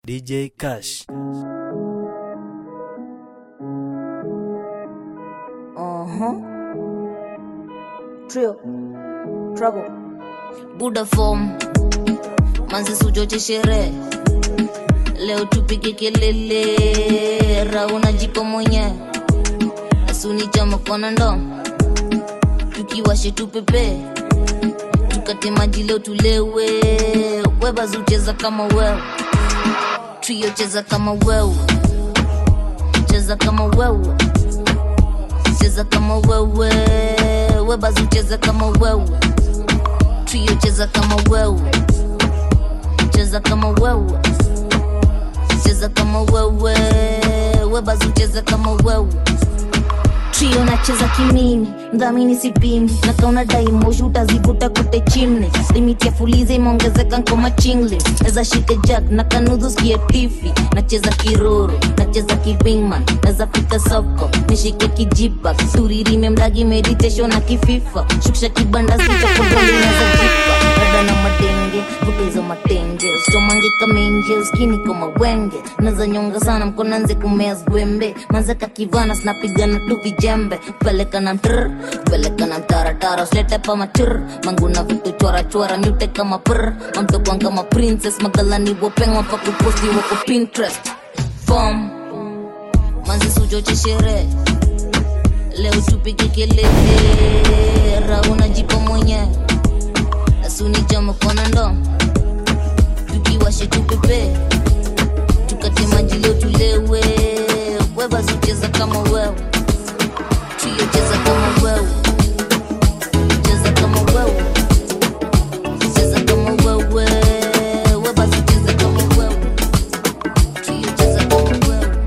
DJ Cash. Uh-huh. Trio. Trouble. buda form manzi suchoche sherehe leo tupige kelele rauna jipo mwenye asuni chama kona ndo tukiwashe tupepe tukate maji leo tulewe webazi ucheza kama wewe trio cheza kama wewe cheza kama wewe cheza kama wewe webazi ucheza kama wewe trio cheza kama wewe cheza kama wewe cheza kama wewe webazi ucheza kama wewe trio nacheza kimini mdhamini sipimi na kauna daimoshi utazivuta kute chimne limiti ya fulize imeongezeka nkoma chingle neza shike jack na kanudhu skie tifi nacheza kiroro nacheza kivingman neza fika soko nishike kijipa turirime mdagi meditation na kififa shukisha kibanda sichakodoliineza jipa dada na madenge vutezo matenge usichomange kamenje uskini koma wenge naza nyonga sana mkonanze kumea zwembe manzeka kivana sinapigana tu vijembe peleka na mtr peleka na mtaratara usilete pa machur manguna vitu chora chora nyute kama pr mamtokwan kama princess magalani wopengwa pa kuposti wako pinterest fom manzi suchoche sherehe leo tupige kelele rauna jipo mwenyewe asuni chama kona ndo tukiwashe tupepe tukate maji leo tulewe webazi ucheza kama wewe trio cheza kama wewe cheza kama wewe cheza kama wewe webazi ucheza kama wewe trio cheza kama wewe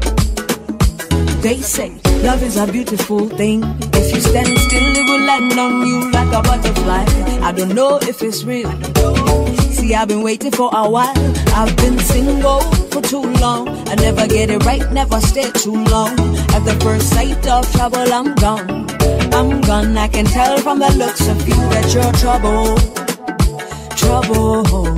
They say love is a beautiful thing. If you stand still, it will land on you like a butterfly. I don't know if it's real. See, I've been waiting for a while. I've been single for too long. I never get it right, never stay too long. At the first sight of trouble, I'm gone. I'm gone. I can tell from the looks of you that you're trouble. Trouble.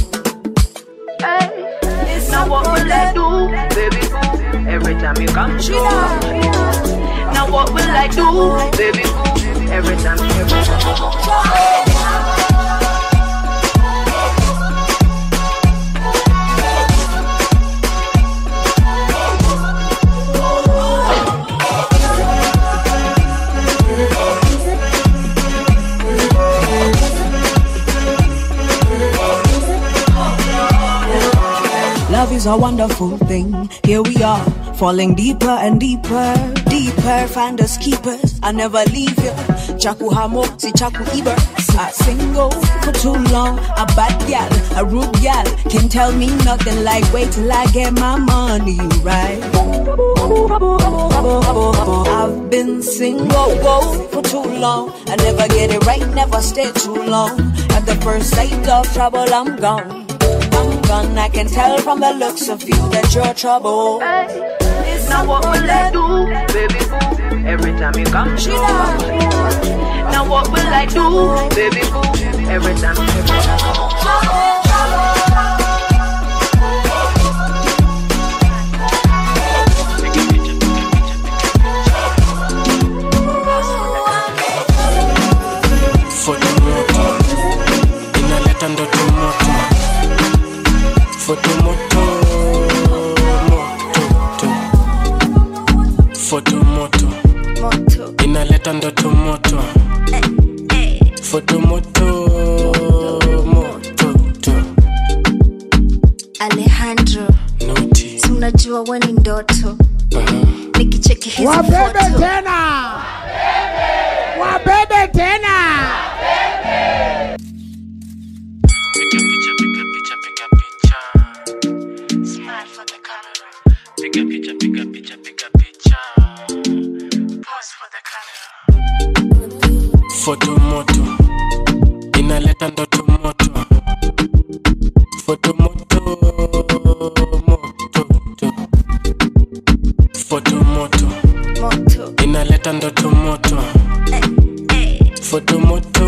Now what will I do, baby boo? Every time you come through. Now what will I do, baby boo? Every time, every time. Love is a wonderful thing. Here we are, falling deeper and deeper, deeper. Find us keepers. I never leave you. Chaku hamo, si chaku iber. I single for too long. A bad gal, a rude gal, can tell me nothing like wait till I get my money right. I've been single whoa, for too long. I never get it right, never stay too long. At the first sight of trouble, I'm gone. I'm gone. I can tell from the looks of you that you're trouble. Now what will I do, baby boo? Every time you come through. Now what will I do, baby boo? Every time, every time. fotomoto inaleta ndoto moto fotomoto moto fotomoto inaleta ndoto moto fotomoto moto alejandro noti si unajua we ni ndoto nikicheki hizi Wabebe foto tena, wabebe tena. piga picha piga picha piga picha smile for the camera piga picha piga picha piga picha pose for the camera fotomoto inaleta ndoto moto fotomoto moto fotomoto moto inaleta ndoto moto fotomoto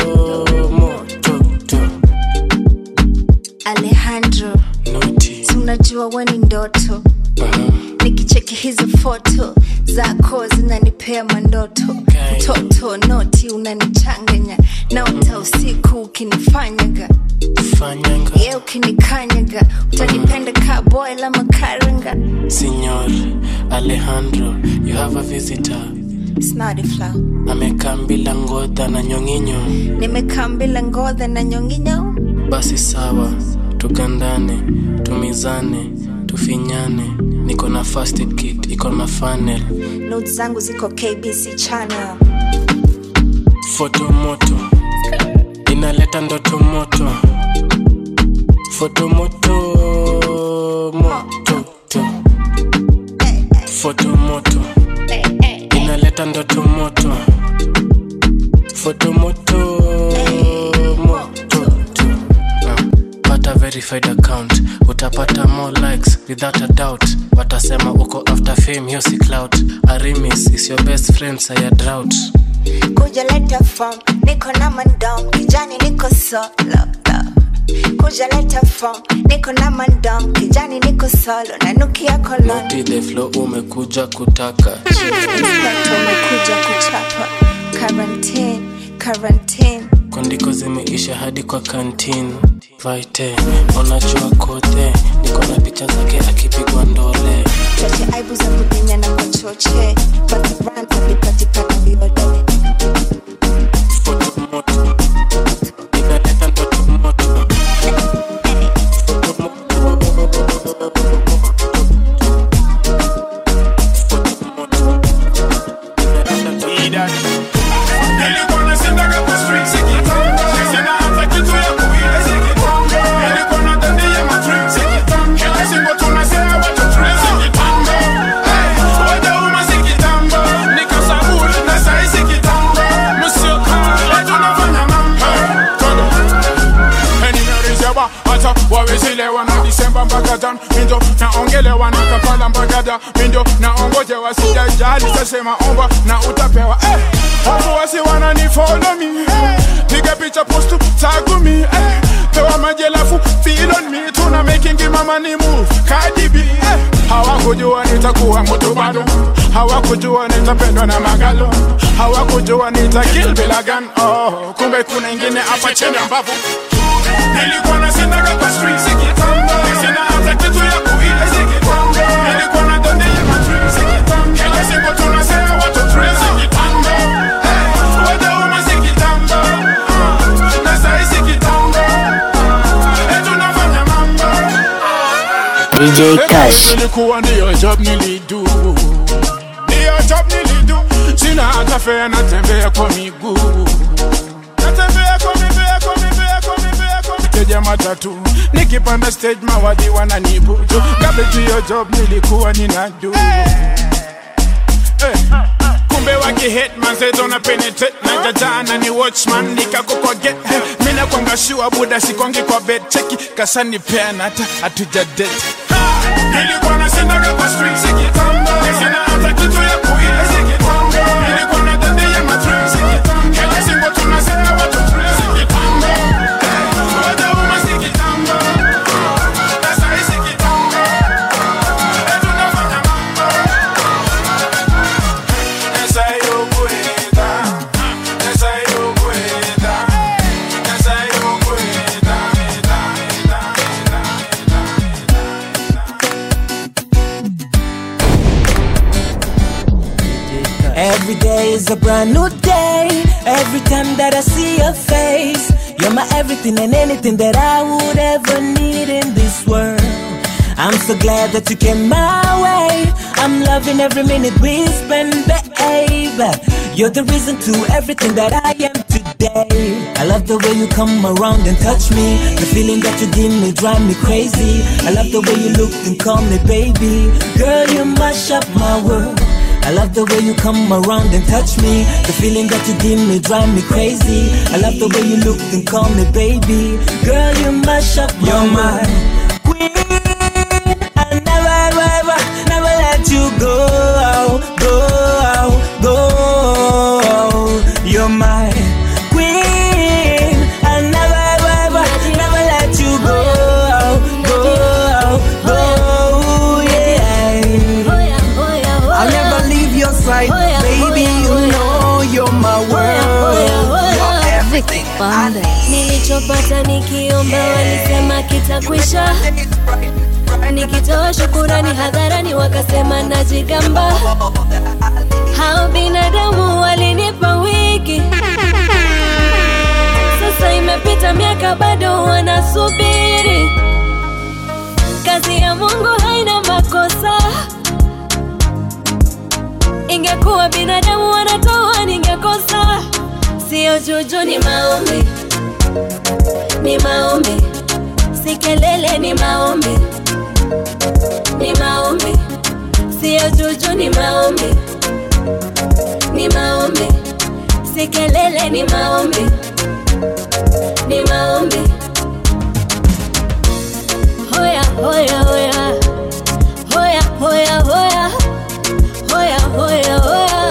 moto alejandro noti si unajua najua we ni ndoto nikicheki hizo foto zako zinanipea mandoto mtoto noti unanichanganya naota usiku ukinifanyaga Fanyanga, ye ukinikanyaga utanipenda ka boy la makaranga Signor Alejandro, you have a visitor. snadi flow Amekaa bila ngodha na nyonginyo. nimekaa mbila ngodha na nyonginyo Basi sawa, tugandane, tumizane, tufinyane. Niko na first aid kit, iko na funnel. notes zangu ziko kbc channel Foto moto inaleta ndoto moto. Foto moto moto to. Foto moto inaleta ndoto moto. Foto moto moto to. Ah, Pata verified account utapata more likes without a doubt watasema uko after fame hiyo si clout arimis is your best friend saya drought kuja leta form niko na mandom kijani niko solo kuja leta form niko na mandom kijani niko solo nanukia kolon Naughty the flow umekuja kutaka Inspector umekuja kuchapa quarantine quarantine kondiko zimeisha hadi kwa kantin vaite unajua kote niko na picha zake akipigwa ndole choche aibu za kudinya na machoche patibranta vipatikana viodole foto moto inaleta ndoto moto Foto moto. Foto moto. Inaleta ndoto Nilikuwa nasendaga kwa street sikitamba. Sina hata kitu ya kuila sikitamba. Nilikuwa nadania matrip sikitamba. Kila siku tunasema watu trip sikitamba. Hey, wajauma sikitamba. Nikasaburi na sai sikitamba. Msio kala tunafanya mambo. Tondo. Nimerizeba hata wawezelewa na Disemba mpaka Jan mindo naongelewa na Kampala mpaka da mindo naongojewa sijajali sasema omba na utapewa eh. Watu wasi wanani follow me eh. Piga picha postu tagu me eh. Pewa maji alafu feel on me tuna making mama ni move Cardi B eh. Hawakujua nitakuwa mtu bado Hawakujua nitapendwa na magalo Hawakujua nita kill bila gun oh. Kumbe kuna ingine hapa chini ambapo Nilikuwa nasendaga kwa street sikitamba Sina hata kitu ya kuila sikitamba Nilikuwa nadondia matrip sikitamba Kila siku tunasema watu trip sikitamba Hey, wajauma sikitamba Ah, Na sai sikitamba Eh, tunafanya mambo DJ Cash. Nilikuwa ndiyo job nilidu Ndiyo job nilidu Sina hata fea natembea kwa miguu Natembea kwa mibea kwa mibea kwa mibea kwa miteja matatu Nikipanda stage mawadi wananibutu Kabla hiyo job nilikuwa ninadu hey. kumbe wakihit manzeto na penetrate na jajana ni watchman nikako kwa get mina kwanga shua buda sikongi kwa bed cheki kasani peana hata hatuja date nilikuwa nasendaga kwa street sikitamba sina hata kitu ya kuila sikitamba nilikuwa na dade ya matrip sikitamba kila siku tunasema watu trip sikitamba wajauma sikitamba na sai sikitamba Eh, tunafanya mambo esa yo cuenta, esa yo cuenta, esa yo cuenta, da, da, Every day is a brand new day. Every time that I see your face, you're my everything and anything that I would ever need in this world. I'm so glad that you came my way. I'm loving every minute we spend, babe. You're the reason to everything that I am today. I love the way you come around and touch me. The feeling that you give me drive me crazy. I love the way you look and call me baby. Girl, you mash up my world. I love the way you come around and touch me. The feeling that you give me drive me crazy. I love the way you look and call me baby. Girl, you mash up my You're my queen. I'll never, ever, never let you go, go, go. You're my queen. I'll never, ever, never let you go, go, go. on this. nilichopata nikiomba walisema kitakwisha nikitoa shukurani hadharani wakasema najigamba hao binadamu walinipa wiki sasa imepita miaka bado wanasubiri kazi ya mungu haina makosa ingekuwa binadamu wanatoa ningekosa sio juju ni maombi ni maombi si kelele ni maombi ni maombi sio juju ni maombi ni maombi si kelele ni maombi ni maombi hoya hoya hoya hoya hoya hoya hoya hoya hoya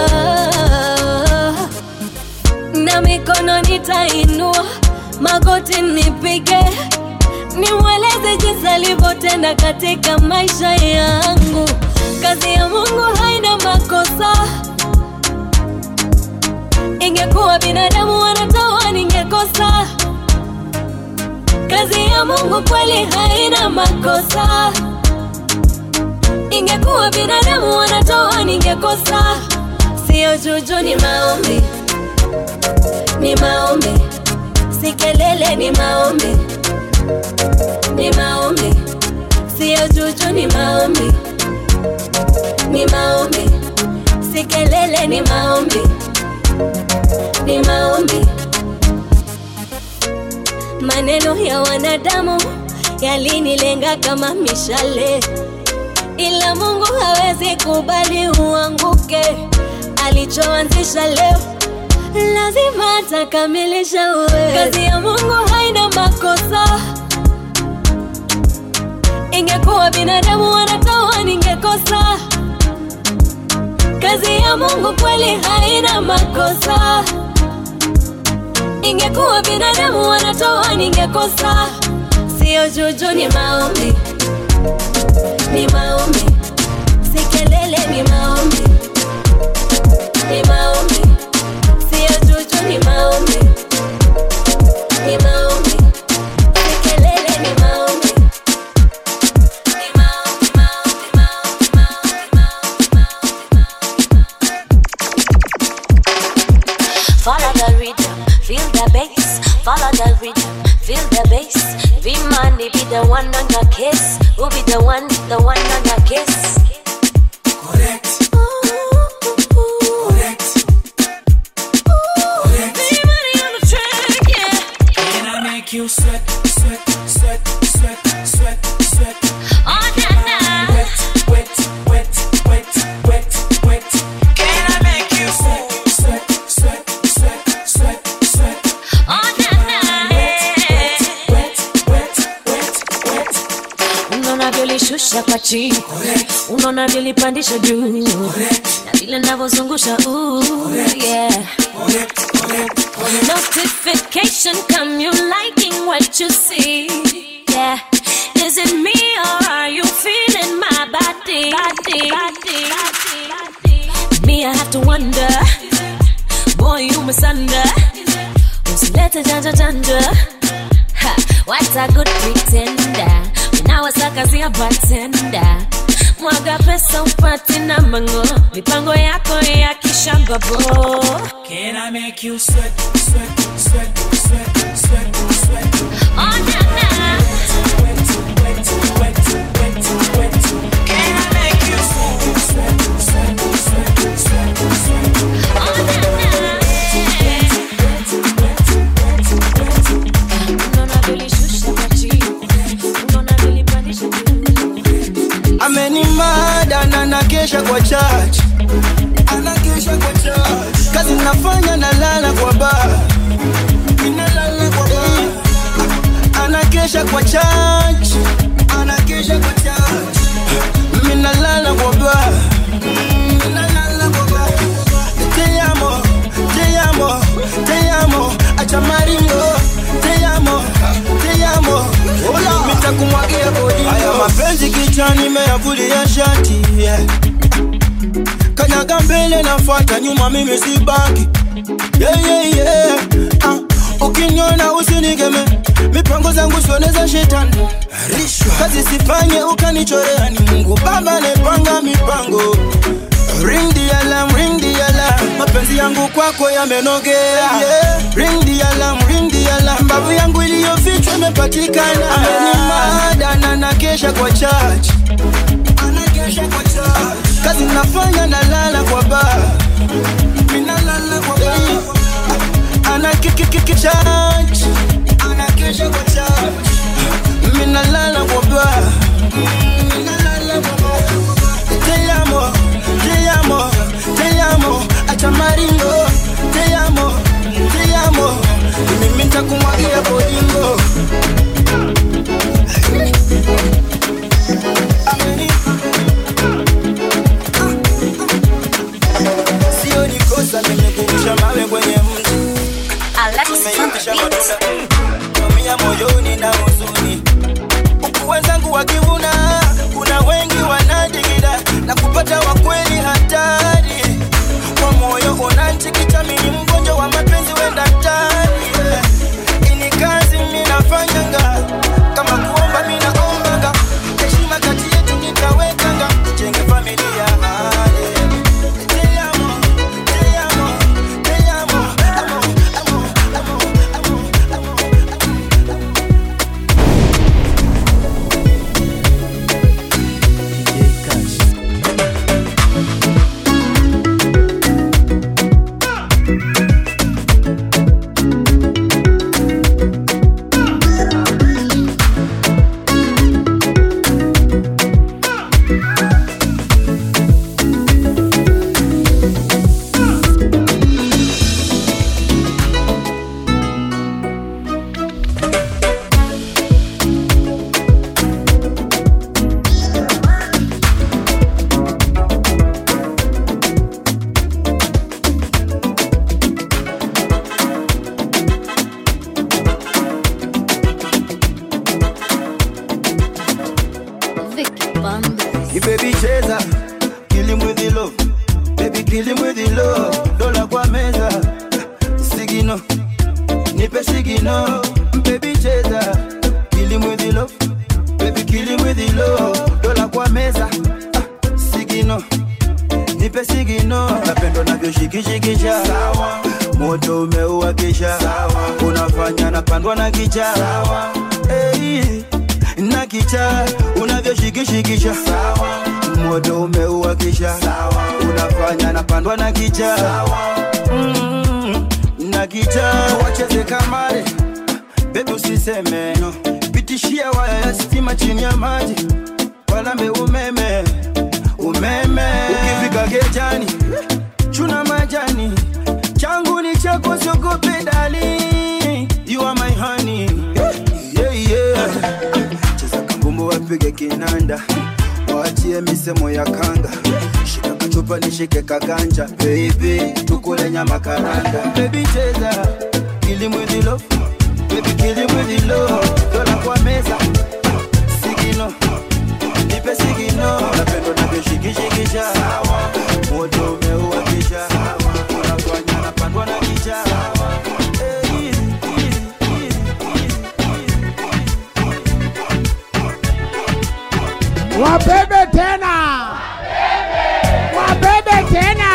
na mikono nitainua magoti nipige nimweleze jinsi alivyotenda katika maisha yangu kazi ya mungu haina makosa ingekuwa binadamu wanatoa ningekosa kazi ya mungu kweli haina makosa ingekuwa binadamu wanatoa ningekosa sio juju ni maombi ni maombi si kelele ni maombi ni maombi sio juju ni maombi ni maombi si kelele ni maombi ni maombi maneno ya wanadamu yalinilenga kama mishale ila mungu hawezi kubali uanguke alichoanzisha leo lazima atakamilisha uwe kazi ya mungu haina makosa ingekuwa binadamu wanatoa ningekosa kazi ya mungu kweli haina makosa ingekuwa binadamu wanatoa ningekosa sio juju ni maombi ni maombi si kelele ni maombi ni maombi sio juju ni maombi ni maombi si kelele ni maombi ni maombi maombi maombi maombi Follow the rhythm, feel the bass. Follow the rhythm, feel the bass. V-Money be the one on your kiss. Who be the one, the one on your kiss? Correct. Correct. Correct. Can I make you sweat, sweat, sweat, sweat, sweat, sweat? Wet, wet, wet, wet, wet, wet. Can I make you sweat, sweat, sweat, sweat, sweat, sweat? Wet, wet, wet, wet, wet. unaona vyolishusha kwa chini unaona vyolipandisha juu na vile navyozungusha ooh, yeah. notification come you liking what you see yeah is it me or are you feeling my body body body body me i have to wonder boy you masunder usilete janja janja ha, what a good pretender unawasakazia batenda mwaga pesa upati na mango mipango yako ya kishambabo Can I make you sweat, sweat, sweat, sweat, sweat, sweat? Oh, na, na. Wet, wet, wet, wet, wet. Can I make you sweat, sweat, sweat, sweat, sweat, sweat? Oh, na, na. Unaona vilishusha kwa chini. Unaona vilipandisha juu. amenimada na nakesha kwa church anakesha kwa church kazi nafanya nalala kwa baa ninalala kwa baa anakesha kwa church anakesha kwa church mimi nalala kwa baa Mm, nalala kwa baa te amo te amo te amo acha maringo te amo te amo hola nitakumwagia bodi haya mapenzi kichwani meyavulia shati yeah. kanyaga mbele nafuata nyuma mimi sibaki yeah, yeah, yeah. Ah, ukiniona usinigeme mipango zangu sioneza shetani kazi sifanye ukanichorea ni mungu baba nepanga mipango ring the alarm, ring the alarm. mapenzi yangu kwako yamenogea yeah. ring the alarm, ring the alarm. mbavu yangu iliyofichwa imepatikana amenimada na nakesha kwa church kazi nafanya nalala kwa baa minalala kwa baa ana kikikiki church anakesha kwa church minalala kwa baa minalala kwa baa te amo te amo te amo acha maringo te amo te amo mimi nitakumwagia bolingo sio ni kosa mimi kurusha mawe kwenye mti Tumeitisha matunda tumia moyoni na huzuni huku wenzangu wakivuna kuna wengi wanadigida na kupata wakweli hatari kwa moyo unanchikicha mini mgonjwa wa mapenzi wenda tari ini kazi minafanyanga kama kuomba minaombaga heshima kati yetu nitawekanga tujenge familia hale Te amo, te amo, te amo, amo, amo, amo, amo, amo. Vicky Bandes. You baby cheza, kill him with the love. Baby kill him with the love. Dola kwa meza, sigino, nipe sigino. Baby cheza, kill him with the love. Baby kill him with the love. Dola kwa meza, ah, sigino, nipe sigino. Napendo navyoshikishikisha, moto umeuwakisha, unafanya napandwa na kicha. Hey, na kicha unavyoshikishikisha moto umeuwakisha unafanya napandwa na kicha mm, na kicha wacheze kamare bebi usiseme no. pitishia waya ya stima chini ya maji walambe umeme umeme ukifika gejani chuna majani changu ni chako siogope dali you are my honey yeah, yeah. cheza kambumbu wapige kinanda waachie misemo ya kanga shika kachupa nishike kaganja baby tukule nyama karanga baby cheza kilimwidhilo baby kilimwidhilo dola kwa meza sigino nipe sigino napendo navyoshikishikisha moto umeuwakisha unafanya napandwa na kicha Eh, Wabebe tena. Wabebe tena.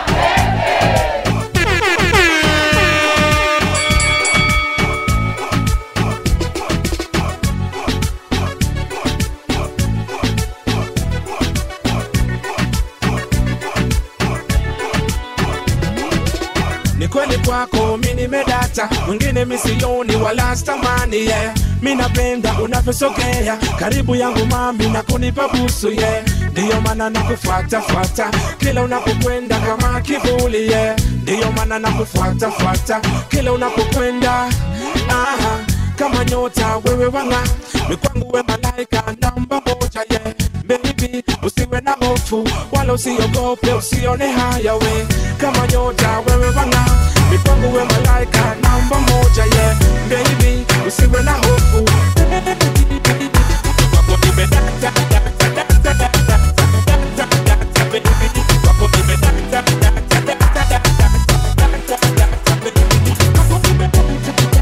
ni kweli kwako mi nimedata mwingine misioni wala stamani yeah. mi napenda unavyosogea karibu yangu mami na kunipa busu yeah. ndiyo maana nakufuatafuata kila unapokwenda kama kivuli yeah. ndiyo maana nakufuatafuata kila unapokwenda Aha, kama nyota wewe wanga mikwangu we malaika namba moja yeah. Baby, usiwe na hofu wala usiogope, usione haya we kama nyota wewe wanga mipango we malaika namba moja yeah. Baby, usiwe na hofu Wako nimedata, data, data, data, data, data, data, baby. Wako nimedata, data, data, data, data, data, data, baby. Wako nimedata,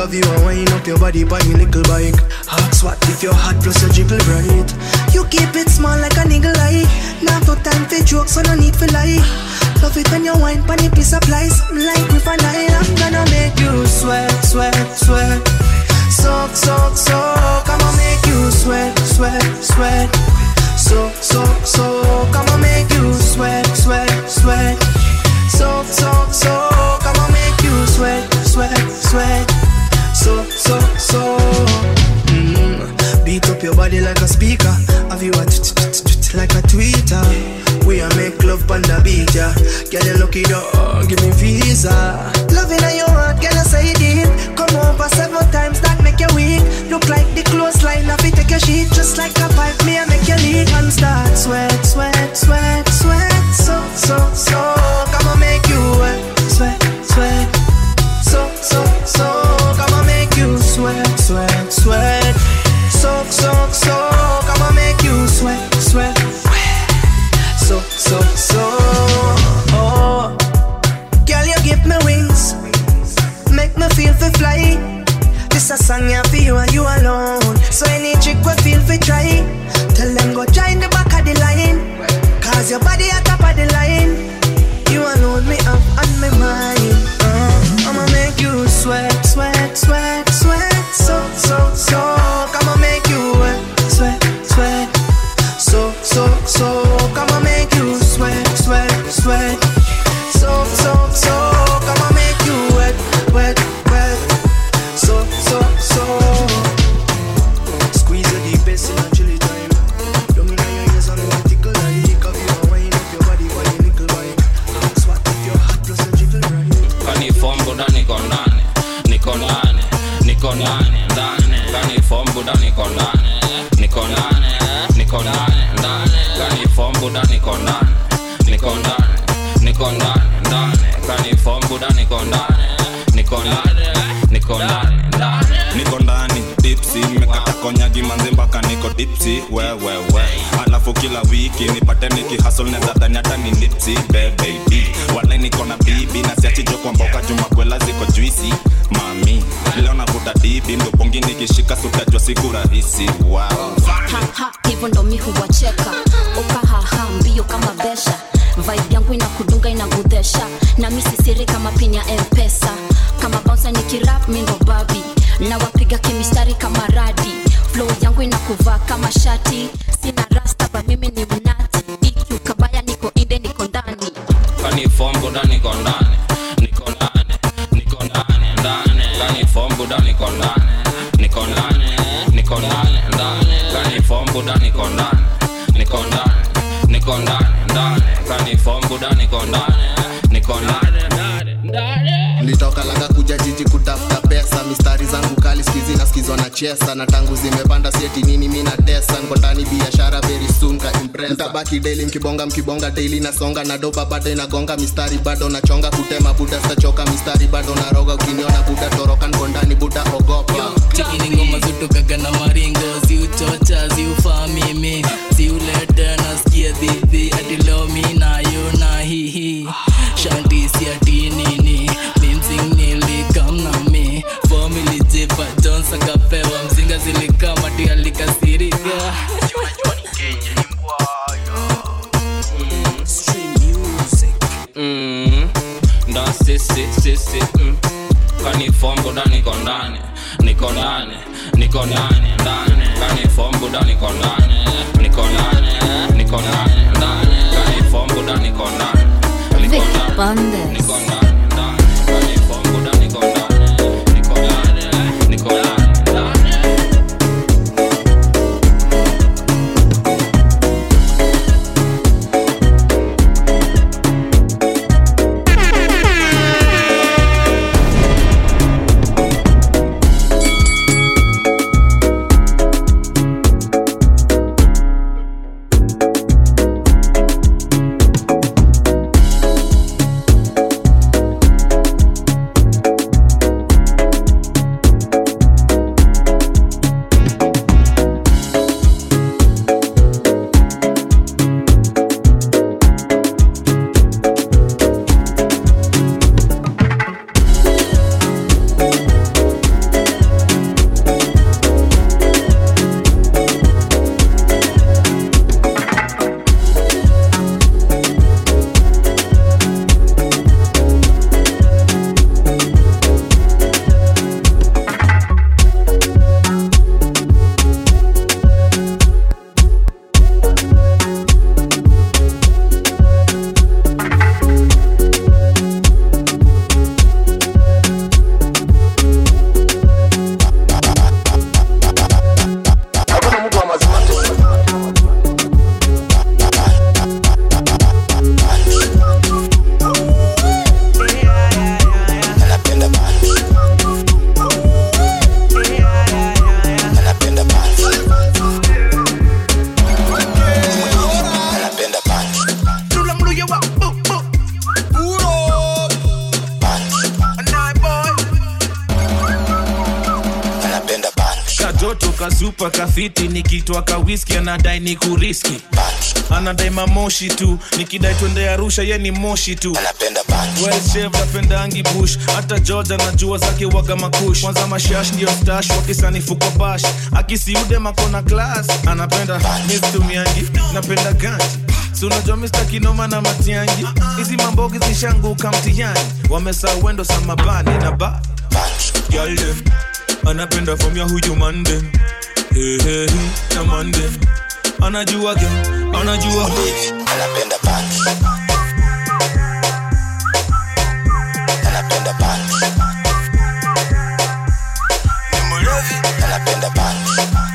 Have you a wind up your body by your little bike? Hot swat if you're hot plus you jiggle right. You keep it small like a niggle eye. Now no time for jokes, so no need for lie. Love it when you wine pan your piece of plies. Like with a Nile, I'm gonna make you sweat, sweat, sweat. Soak, soak, soak. I'ma make you sweat, sweat, sweat. Soak, soak, soak. I'ma make you sweat, sweat, sweat. Soak, soak, soak. I'ma make you sweat, sweat, sweat. Soak, soak, soak. Mm. Beat up your body like a speaker. Have you a t- t- t- t- like a tweeter? We a make love on the beach, yeah. Get a lucky dog, give me visa. Loving on your heart, get a say deep. Come over several times, that make you weak. Look like the clothesline, have to take your sheet. Just like a pipe, me I make you leak and start sweat, sweat, sweat, sweat. So, so, so, I'ma make you wet, sweat, sweat. So, so, so, I'ma make you sweat, sweat, sweat. So, so, so, I'ma make you sweat, sweat. So, so, so, oh, girl, you give me wings, make me feel fi fly. This a song yeah for you and you alone. So any chick we feel fi try, tell them go join the back of the line. Cause your body at top of the line. You alone me up on my mind. Uh, I'ma make you sweat, sweat, sweat, sweat. So, so, so, I'ma make you wet, sweat, sweat. So, so, so, I'ma make you sweat, sweat, sweat. So, so, so, I'ma make you wet, wet, wet. So, so, so. Squeeze the deepest in a chilly time. Don't mean your ears on the tickle like. Have you a wine up your body while you nickel bike. Swat if you're hot plus a jiggle right. kanifombuda niko ndani niko ndani niko ndani ndani kanifombuda niko ndani niko ndani niko ndani ndani kanifombuda niko ndani niko ndani niko ndani ndani kanifombuda niko ndani niko ndani niko ndani ndani niko ndani dipsi mekata konyagi manzi mpaka niko dipsi wewewe alafu kila wiki nipate nikihasol neza dhani hata ni nipsi bebebi wale niko na bibi na siachijo kwa mboka jumakwela ziko juisi mami leo navuta dibi ndopongi nikishika sutajwa siku rahisi wow. haha hivyo ndo mi huwacheka ukahaha mbio kama besha vibe yangu inakudunga inagudhesha na mi sisiri kama pin ya mpesa kama bouncer ni kirap mi ndo babi na wapiga kimistari kama radi flow yangu inakuvaa kama shati sina rasta ba mimi ni mnati iq kabaya niko inde niko ndani kanifombuda niko ndani niko ndani niko ndani ndani kanifombuda niko ndani niko ndani niko ndani ndani kanifombuda niko ndani niko ndani niko ndani ndani kanifombuda niko ndani niko ndani ndani ndani nilitoka langa kuja jiji kutafuta pesa mistari zangu kali skizi naskizwa na chesa na tangu zimepanda sieti nini mi na tesa nko ndani biashara very soon ka impresa mtabaki daily mkibonga mkibonga daily nasonga na doba bado inagonga mistari bado nachonga kutema buda stachoka mistari bado naroga ukiniona buda toroka nko ndani buda ogopa chekini ngoma zutokaga na maringo ziuchocha ziufaa mimi ziulete nasikia dhidhi adilomi nayo na hihi shantisi ati nini mimsing nilikamnami fomili jipa jons akapewa mzinga zilikamati alikasirika mm. ndo sisi sisi mm. kanifombuda niko ndani niko ndani niko ndani ndani kanifombuda niko ndani niko ndani niko ndani ndani kanifombuda niko ndani niko ndani niko ndani ndani kanifombuda niko ndani niko ndani niko ndani ndani kasupa kafiti nikitwa kawiski anadai ni kuriski anadai mamoshi tu nikidai twende arusha ye ni moshi tu well shaved, apendangi bush hata george anajua zake waga makush kwanza mashash ndio stash wakisanifu kwa bash akisiude makona class anapenda mistumiangi napenda ganji si unajua mr kinoma na matiangi hizi mambogi zishanguka mtihani wamesa wendo samabani na ba Girl them, anapenda from ya huyu mande hey, hey, hey, na mande anajua ge anajua anapenda punch anapenda punch ni mlevi anapenda punch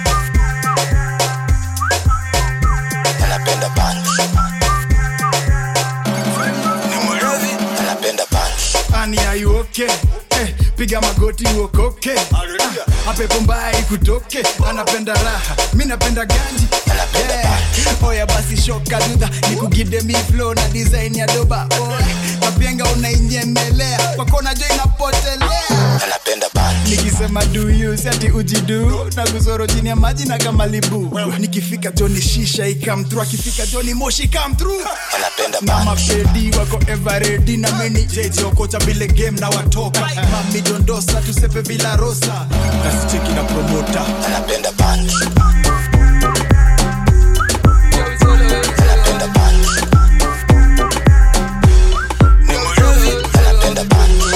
anapenda punch ni mlevi anapenda punch ani are you okay Eh, piga magoti uokoke Ah, apepo mbaya ikutoke anapenda raha mi napenda ganji yeah. oya basi shoka dudha nikugide mi flow na design ya doba Oy, mapenga unainyemelea kwakona jo inapotelea anapenda punch nikisema duyu siati ujidu na kuzoro chini ya maji na kamalibu nikifika joni shisha ikamtru akifika joni moshi kamtru anapenda na mapedi wako everedi na meni jejiokocha bile game na watoka mami dondosa tusepe bila rosa nasicheki na promota anapenda punch anapenda punch ni mlevi anapenda punch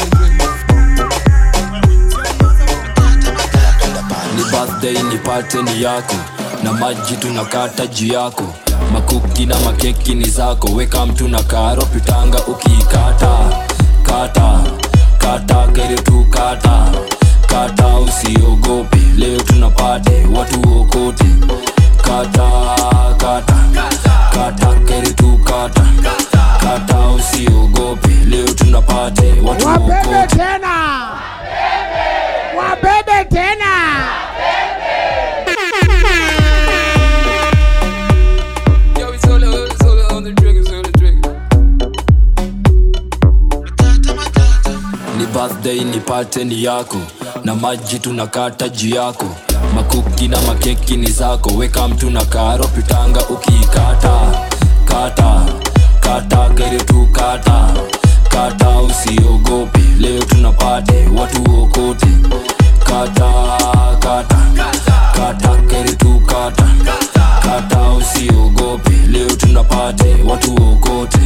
ni birthday nipate ni yako na maji tunakata juu yako makuki na makeki ni zako weka mtu na karo pitanga ukiikata kata kata kere tu kata kata usiogope leo tunapate watu okote kata kata kata kere tu kata kata usiogope leo tunapate watu wabebe okote tena wabebe tena ni birthday nipate ni yako na maji tunakata juu yako makuki na makeki ni zako weka mtu na karo pitanga ukiikata kata kata kere tu kata kata usiogope leo tunapate watu okote kata kata kata kere tu kata kata usiogope leo tunapate watu okote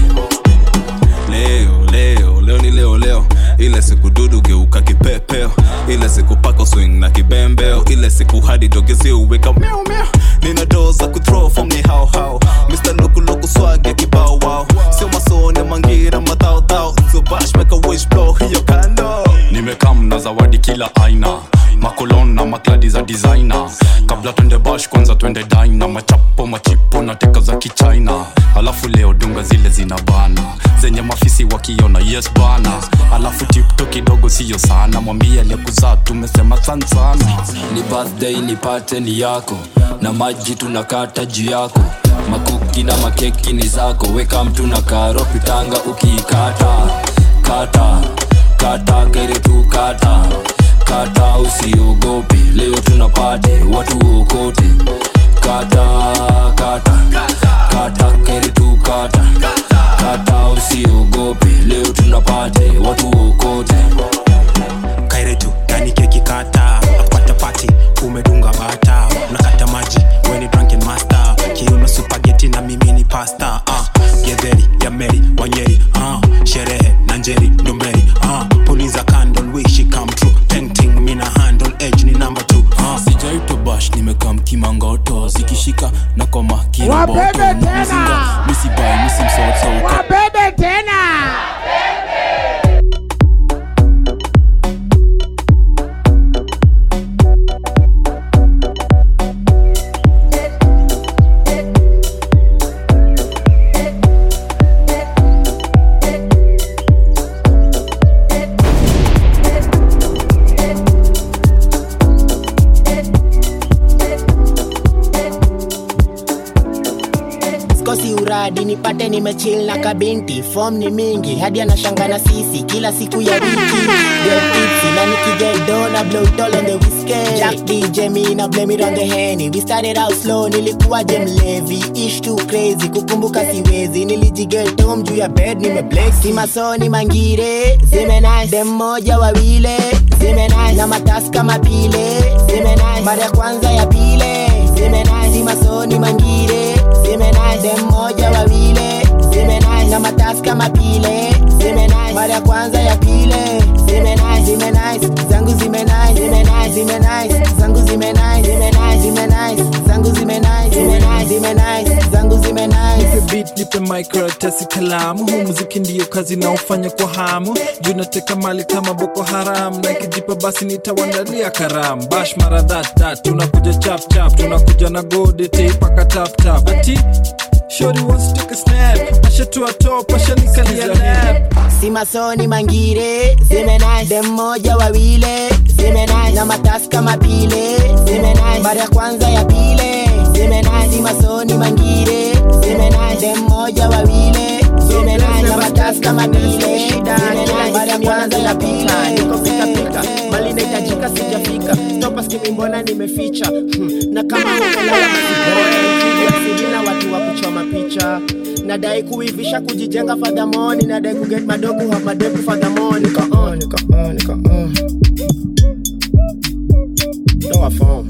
leo leo leo ni leo leo ile siku dudu geuka kipepeo ile siku pako swing na kibembeo ile siku hadi dogezi uweka meow meow nina doo za kuthrow form ni hao hao mr lukuluku swag ya kibao wao sio masone mangira madhao dhao sio bash make a wish blow hiyo kando nimekam na zawadi kila aina makolon na makladi za designer kabla twende bash kwanza twende dina machapo machipo na teka za kichina alafu leo dunga zile zina bana zenye mafisi wakiona yes bana alafu tipto kidogo siyo sana mwambie aliyekuzaa tumesema san sana ni birthday nipate ni yako na maji tunakata juu yako makuki na makeki ni zako weka mtu na karo pitanga ukiikata kata kata kere tu kata kata usiogope leo tunapate watu okote kata kata kata kere tu kata kata usiogope leo tunapate watu okote kairetu yani keki kata apata pati umedunga bata unakata maji weni drunken master kiuno supageti na mimi ni pasta uh, gedheri ya meri wanyeri uh, sherehe na njeri ndomberi uh, puliza candle wish come true painting mina handle edge ni number two uh. sijaitwa bash nimekam kimangoto zikishika na koma Wabebe tena. misibai misimsotoka wabebe tena hadi nipate nimechill na kabinti fom ni mingi hadi anashanga na sisi kila siku ya wiki Get tipsy na nikigedo na blow it all on the whiskey Jack DJ me na blame it on the henny we started out slow nilikuwa je mlevi ish too crazy kukumbuka siwezi nilijigeto juu ya bed nimeblex si masoni mangire zime nice dem moja wawile zime nice na matasi kama pile zime nice mara ya kwanza ya pile zime nice si masoni mangire zime nice dem moja wawile zime nice na matasi kama pile zime nice mara ya kwanza ya pile zime nice zime nice zangu zime nice zime nice zime nice zangu zime nice zime nice zime nice zangu zime nice zime nice zime nice zangu zime nice nipe beat nipe mic karatasi kalamu huu muziki ndiyo kazi naofanya kwa hamu juu nateka mali kama boko haram na ikijipa basi nitawandalia karam bash mara that that tunakuja chap chap tunakuja na gode teipaka tap tap ati shori wants to take a snap ashatua top ashanikalia lap si masoni mangire zime nice dem moja wawile zime nice na matasi kama pile zime nice mara ya kwanza ya pile zime nice si masoni mangire zime nice dem moja wawile zime nice na matasi kama pile zime nice mara ya kwanza ya pile niko pika pika mali inahitajika sijafika stopa skimi mbona nimeficha hmm. na kama umelalaasibina watu wa kuchoma picha nadai kuivisha kujijenga fadhamoni nadai kuget madogo ha madeku fadhamoni nika on nika on nika on toa form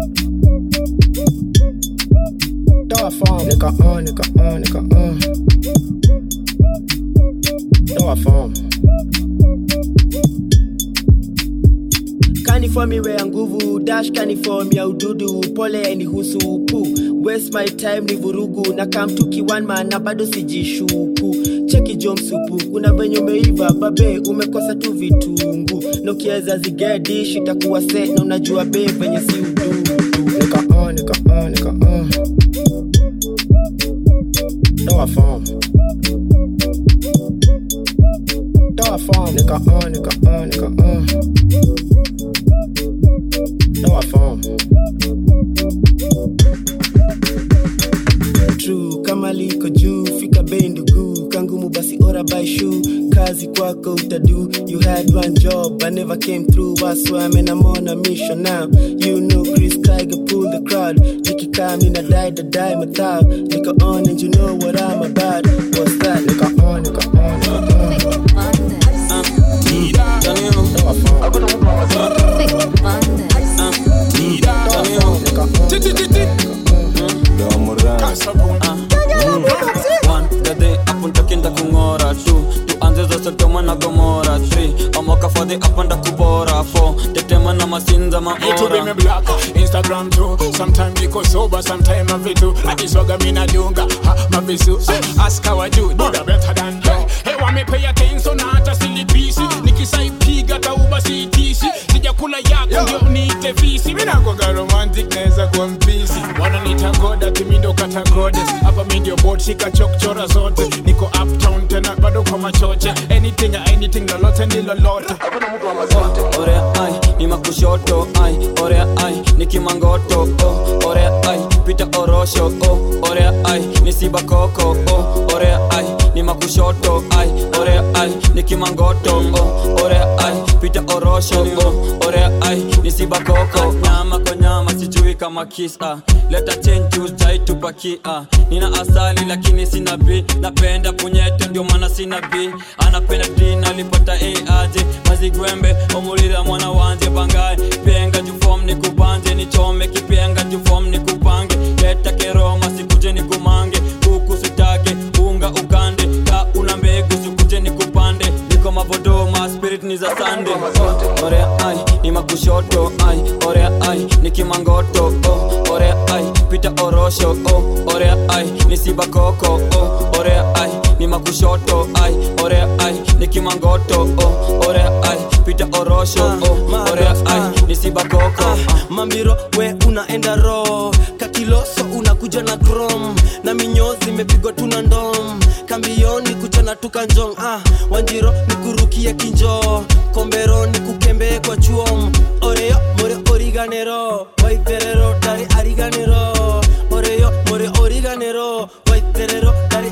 toa form nika on nika on nika on toa form kaniform iwe ya nguvu dash kaniform ya ududu pole ni husupu waste my time ni vurugu na kamtuki one man na bado sijishuku cheki jo msupu kuna venye umeiva babe umekosa tu vitungu na ukiweza zigedish itakuwa set na unajua be venye si ududu nika on nika on nika on toa form toa form nika on nika on nika on toa form true kama liko juu fika bei ndugu kangumu basi ora by shoe kazi kwako utadu you had one job i never came through that's why I'm, I'm on a mission now you know chris tiger pull the crowd nikikaa mina die the die mathao niko on and you know what i'm about what's that niko on niko on niko on gade apuntakinda kung'ora tu tuanze za sodoma na gomora 3 amoka fadhi apanda kubora 4 tetema na masinza Me to be me maora black, Instagram too. Sometimes niko sober, sometimes I vitu. Akiswaga mina dunga, ha, mavisu. Ask how I do, do the better than you. Hey, wa me pay attention na hata silipisi. Nikisaipiga tauba siitisi. Sijakula yako ndio niite visi. Mina kwaga romantic naweza kuwa mpisi. Wananiita goda, timi ndo kata goddess. Hapa mi ndio board, shika chokchora zote. Niko uptown tena bado kwa machoche. Anything, anything, lolote ni lolote. orea ai ni makushoto ai orea ai ni kimangoto oh, orea ai pita orosho oh, orea ai ni sibakoko oh, orea ai ni makushoto ai orea ai ni kimangoto oh, orea ai pita orosho oh, orea ai ni sibakoko nyama kwa nyama sijui kama kisa leta chenju chaitupakia nina asali lakini sina b napenda punyeto ndio maana sina b anapenda d nalipata a aje mazigwembe omulira mwana wanje bangaye penga jufom ni kubanje nichome kipenga jufom ni kupange leta keroma sikuje ni kumange kuku sitake unga ukande ka una mbegu sikuje ni kupande niko mavodoma spirit ni za sande oh, orea ai ni makushoto ai orea ai ni kimangoto oh, orea ai pita orosho oh, orea ai ni sibakoko oh, orea ai ni makushoto ai orea ai ni kimangoto oh, orea ai pita orosho oh, orea ai ni sibakoko mambiro we unaenda ro kakiloso unakuja na krom na minyozi imepigwa tuna ndom kambioni kuchana tukanjong ah, wanjiro nikurukie kinjo kombero nikukembee kwa chuom oreyo more origanero waiterero dari ariganero oreyo more origanero waiterero dari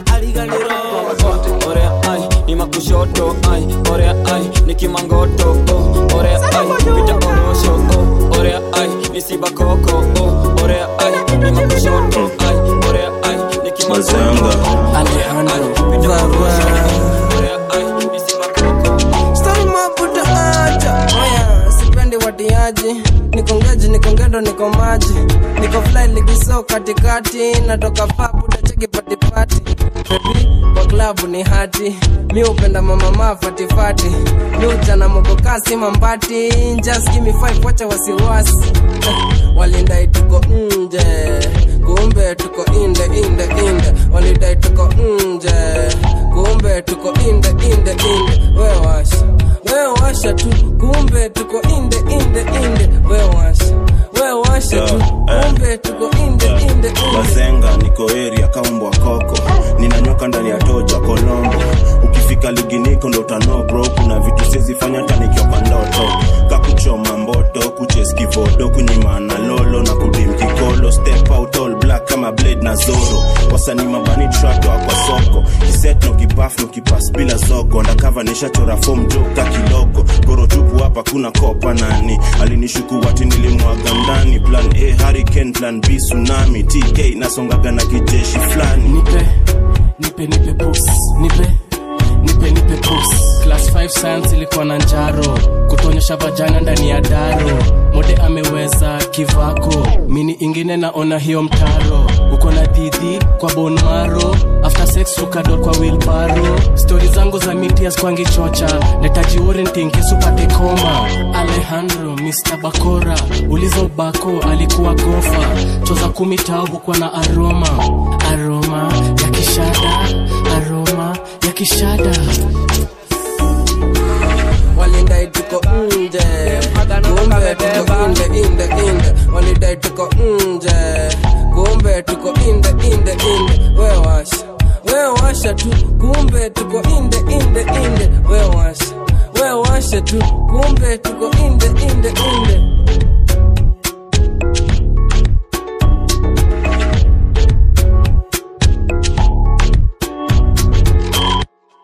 kushoto ai orea ai nikimangoto oh, orea ai pita orosho oh, orea ai nisibakoko oh, orea ai nimakushoto ai orea ai nikimangoto Alejandro Mabuta acha Oya, sipendi watiaji nikongeji nikongendo niko maji niko fly ligiso katikati natoka papu dacheki patipati bebi kwa klabu ni hati mi upenda mamama fatifati mi uchana mokokasi mambati just give me five wacha wasiwasi Eh, walindai tuko nje kumbe tuko inde inde inde walidai tuko nje kumbe tuko inde inde inde we washa we washa tu kumbe tuko inde inde inde we washa we washa tu kumbe tuko inde inde inde bazenga niko area kaumbwa koko ninanyoka ndani ya toja kolombo ukifika ligi niko ndo utano bro kuna vitu sizifanya hata nikioka ndoto kakuchoma mboto kucheskivodo kunyimana lolo na kudim kikolo step out all black kama blade na zoro wasani mabani trato kwa soko kiset no kipaf no kipas bila zogo ndakava nishachora fom joka kidogo goro tupu hapa kuna kopa nani alinishuku wati nilimwaga ndani plan a hurricane plan b tsunami tk nasongaga na kijeshi fulani nipe nipe nipe pus nipe nipe nipe pus class 5 science ilikuwa na njaro kutonyesha vajana ndani ya daro mode ameweza kivako mini ingine naona hiyo mtaro uko na didhi kwa bonmaro after sex ukador kwa wilbaro stori zangu za mitias kwangi chocha netajiorentinkisupate koma alejandro mr bakora uliza ubako alikuwa gofa choza kumi tao hukwa na aroma aroma ya kishada aroma ya kishada walidai tuko nje kumbe tuko inde inde inde walidai tuko nje kumbe tuko inde inde inde we washa we washa tu kumbe tuko inde inde inde we washa we washa tu kumbe tuko inde inde inde